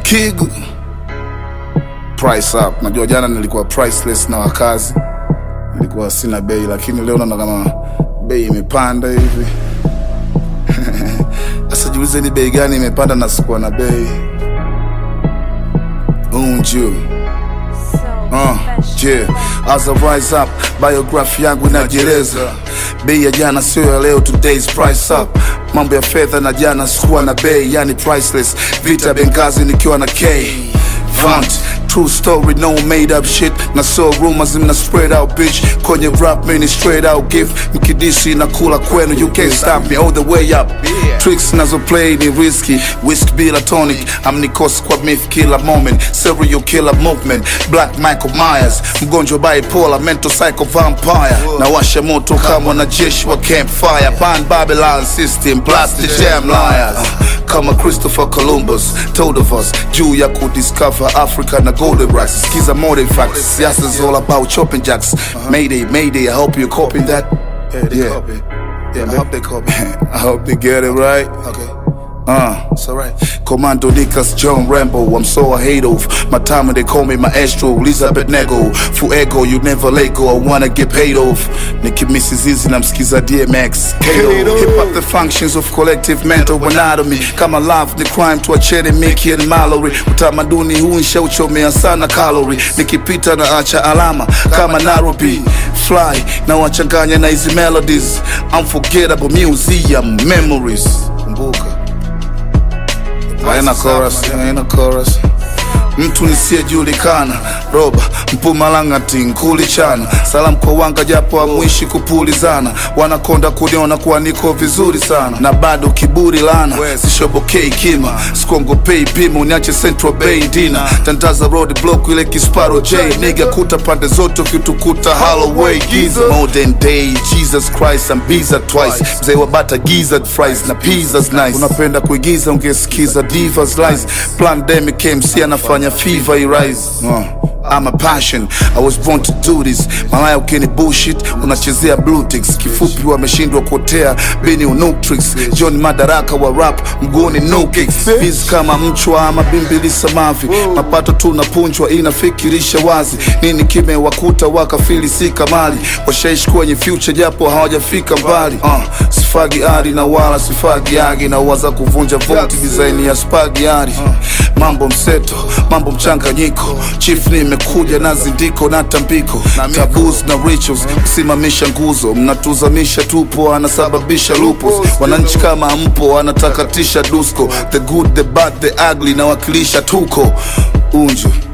Kigu price up. Najua jana nilikuwa priceless na wakazi, nilikuwa sina bei, lakini leo naona kama bei imepanda hivi. Sasa jiulize ni bei gani imepanda na sikuwa na bei. Unju Uh, yeah. As I rise up, biography yangu inajieleza. Bei ya jana sio ya leo, today's price up. Mambo ya fedha na jana sikuwa na bei, yani priceless. Vita Benghazi nikiwa na K. Vant, true story, no made up shit. Na so rumors mna spread out bitch. Kwenye rap mini straight out gift. Mkidisi na kula kwenu, you can't stop me all the way up. Tricks nazo play ni risky. Whisk bila tonic. Amnikos kwa myth killer moment. Serial killer movement. Black Michael Myers. Mgonjwa bipolar, mental psycho vampire. Na washa moto kama wanajeshi wa campfire. Pan Babylon system, blast the damn liars. Kama Christopher Columbus told of us juu ya kudiscover Africa na golden rights. Skiza more facts. Siasa is all about chopping jacks. Mayday, mayday. I hope you're copying that. Yeah, they Yeah. copy. Yeah, I hope they copy. I hope they get it right. Okay, Uh. it's alright. Commando Nikas John Rambo, I'm so I hate of my time when they call me maestro, Elizabeth Nego, Fuego, you never let go, I wanna get paid off. Nicki Mrs. Easy, namsikiza DMX, Kato. Hip hop the functions of collective mental anatomy. Kama love the crime tuachene Mickey and Mallory. Utamaduni huu nshauchomea sana calorie. Nikipita na acha alama kama Nairobi. Fly na wachanganya na hizi melodies. Unforgettable museum memories. Kumbuka. Haina chorus, haina chorus. Mtu nisiyejulikana roba mpumalanga tinkuli chana salamu kwa wanga japo amwishi kupulizana wanakonda kuniona kuwa niko vizuri sana na bado kiburi lana sishobokei kima sikongopei pima uniache central bay dina tandaza road block ile kisparo j niga kuta pande zote ukitukuta holloway giza modern day jesus christ I'm biza twice mzee wa bata gizzard fries na pizzas nice unapenda kuigiza ungesikiza divas lies pandemic MC anafanya fever irise uh. I'm a passion, I was born to do this. Malaya ukini bullshit, unachezea blue ticks. Kifupi wameshindwa kuotea, bini unutrix. John Madaraka wa rap, mguuni no kicks. Biz kama mchwa ama bimbili samavi. Mapato tunapunjwa inafikirisha wazi. Nini kimewakuta wakafili si kamali. Washaishi kwenye future japo hawajafika mbali. Uh, sifagi ari na wala sifagi agi na waza kuvunja voti design ya spagi ari. Mambo mseto, mambo mchanganyiko. Chief nimekuja na zindiko na tambiko. Taboos na rituals, kusimamisha nguzo. Mnatuzamisha tupo, anasababisha lupus. Wananchi kama mpo, anatakatisha dusko. The good, the bad, the ugly, nawakilisha tuko unju